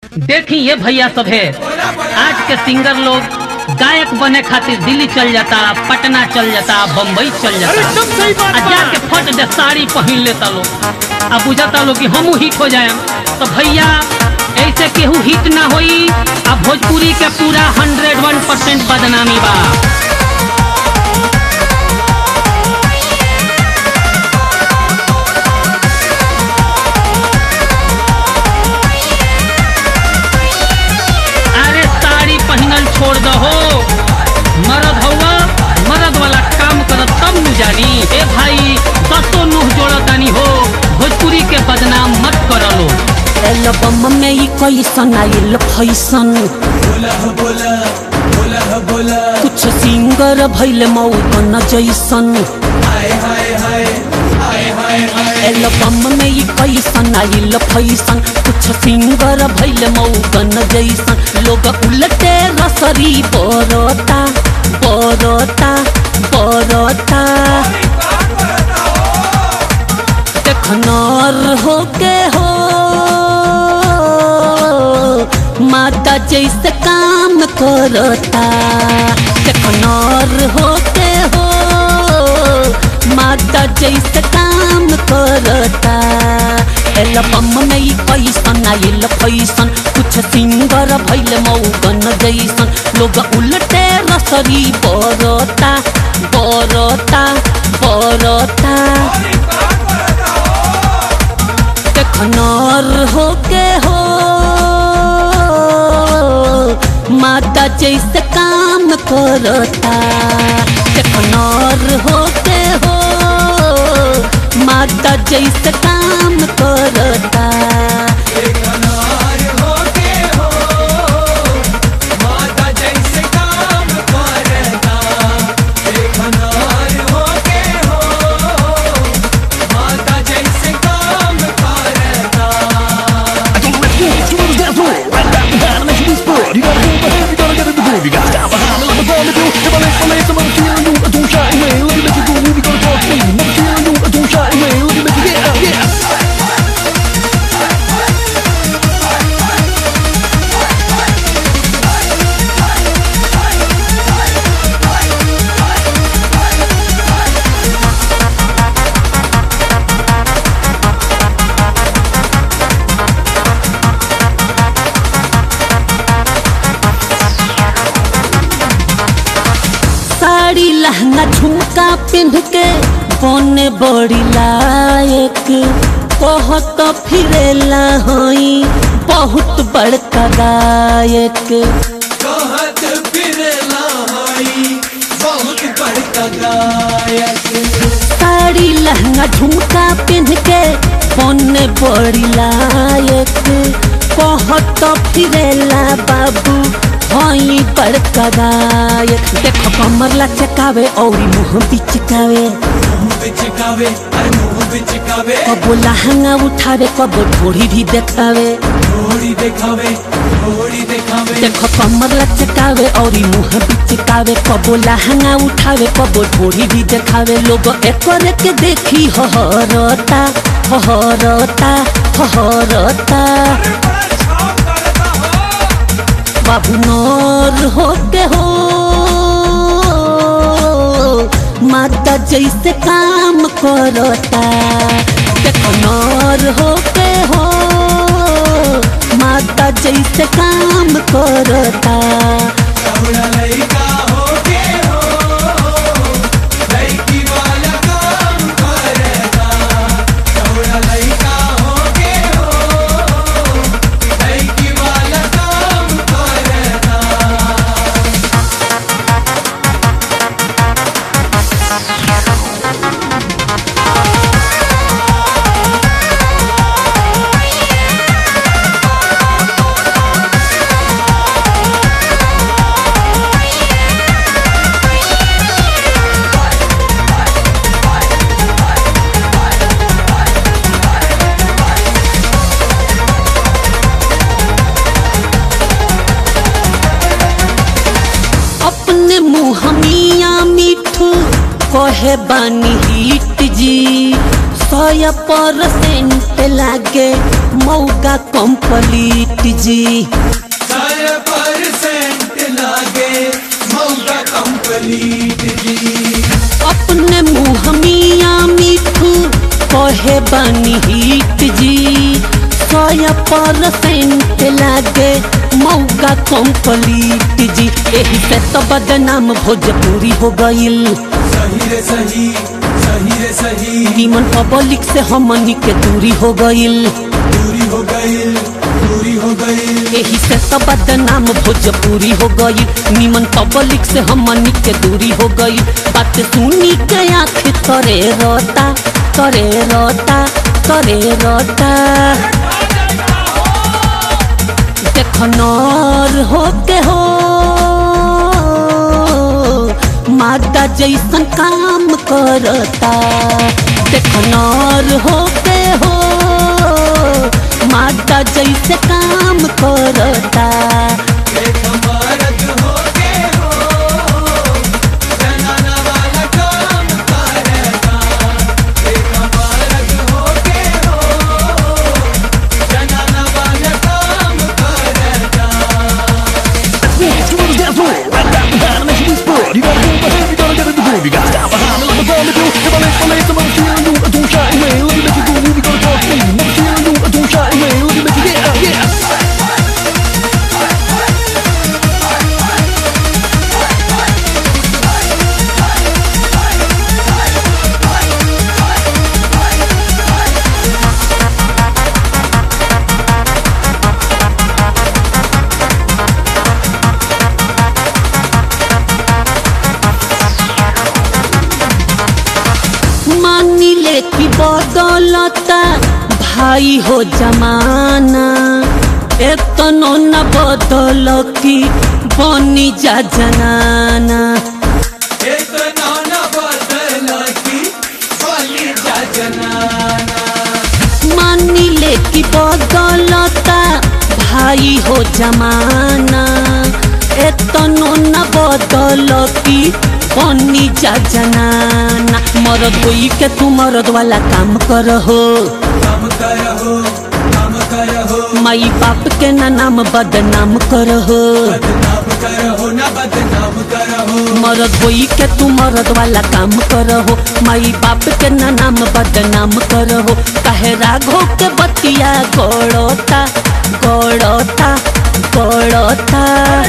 देखी ये भैया सब है आज के सिंगर लोग गायक बने खातिर दिल्ली चल जाता पटना चल जाता बम्बई चल जाता आ जाके फट दे साड़ी पहन लेता लोग आ बुझाता लोग कि हमू हिट हो जाए तो भैया ऐसे केहू हिट ना होई आ भोजपुरी के पूरा हंड्रेड वन परसेंट बदनामी बा अरे साड़ी पहनल छोड़ दहो मरद हवा मरद वाला काम करत तब नु जानी ए भाई दसो नुह जोड़त तानी हो भोजपुरी के बदनाम मत करलो एल्बम में ई कैसन आइल फैसन कुछ सिंगर भैल मौतन जैसन एल्बम में ई कैसन आइल फैसन कुछ सिंगर भैल मौतन जैसन लोग उलटे रसरी बरता बरता बरता देखनर हो के हो माता जैसे काम करता देखनर हो के हो माता जैसे काम करता एल्बम में ई पैसन आइल पैसन कुछ सिंगर भैल मौगन जैसन लोग उल्टे रसरी बरता बरता बरता देखनर हो के हो माता जैसे काम करता देखनर हो के हो माता जैसे काम करता You gotta move ahead, you gotta get in the groove. You gotta stand behind me like a ball to do. If I lay my legs, I'm gonna feel you. I don't shy away. Let me make you go. We gonna talk to you. Never feel you. I don't shy away. Let me make you yeah, yeah. Sari लहंगा झुमका पिंध के बने बड़ी लायक कहत फिरेला हई बहुत बड़का गायक कहत फिरला हई बहुत बड़का गायक साड़ी लहंगा झुमका पिंध के बने बड़ी लायक कहत फिरेला बाबू हई बड़का गायक देखो कमर लचकावे और मुंह बिचकावे मुंह बिचकावे अरे मुंह बिचकावे कबो लहंगा उठावे कबो ढोड़ी भी देखावे थोड़ी देखावे थोड़ी देखावे देखो कमर लचकावे और मुंह बिचकावे कबो लहंगा उठावे कबो ढोड़ी भी देखावे लोग एकर के देखी हहरता हहरता हहरता बाबू नौर हो के हो माता जैसे काम करता देखो नौर हो के हो माता जैसे काम करता थोड़ा लइका होके हो लइकी वाला काम करता थोड़ा लइका होके हो लइकी वाला काम करता अपने मुँह मिया मिठू कहे बानी हिट जी सौ परसेंट लागे मौका कंप्लीट जी सारा परसेंट लागे मौका कंप्लीट जी अपने मुँह मिया मिठू कहे बनी हिट जी सौ परसेंट लागे मौका कंप्लीट जी एही से तो बदनाम भोजपुरी हो गईल सही रे सही सही रे सही निमन पब्लिक से हमनी के दूरी हो गईल दूरी हो गई दूरी हो गई एही से तो बदनाम भोजपुरी हो गई निमन पब्लिक से हमनी के दूरी हो गई बात सुनी के आँख करे रोता करे रोता करे रोता देख नर हो के हो मादा जैसन काम करता देख नर हो के हो मादा जैसे काम करता एक मर्द हो के हो जनाना वाला काम करेगा एक मर्द हो के हो जनाना वाला काम करेगा Dance to the dance floor. Right back behind, make you explode. You gotta move ahead, you gotta get in the groove. You gotta stop behind, let me go, let me do. If I late, I late, I'm feeling you. I don't shy away, let me make you go. We gotta talk to me. I'm feeling you. I don't shy away, let me make you yeah, yeah. मानी ले की बदलता भाई हो जमाना एतनो न बदल की बनी जा जनाना एक नाना बदल की बनी जा जनाना मानी ले की बदलता भाई हो जमाना एतनो न बदल की बनी जा जनाना मरद होई के तू मरद वाला काम कर हो काम करहो काम करहो माई बाप के ना नाम बदनाम कर हो बदनाम करहो ना बदनाम करहो मरद होई के तू मरद वाला काम करहो माई बाप के ना नाम बदनाम करहो काहे राघो के बतिया गड़ता गड़ता गड़ता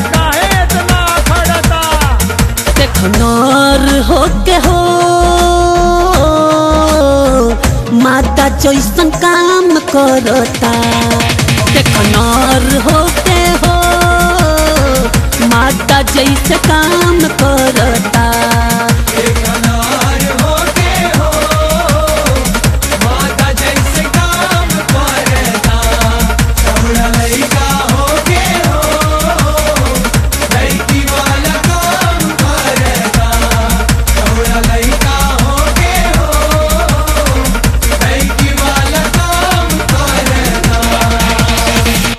देख नर हो के हो माता जैसन काम करता देख नर हो के हो माता जैसे काम करता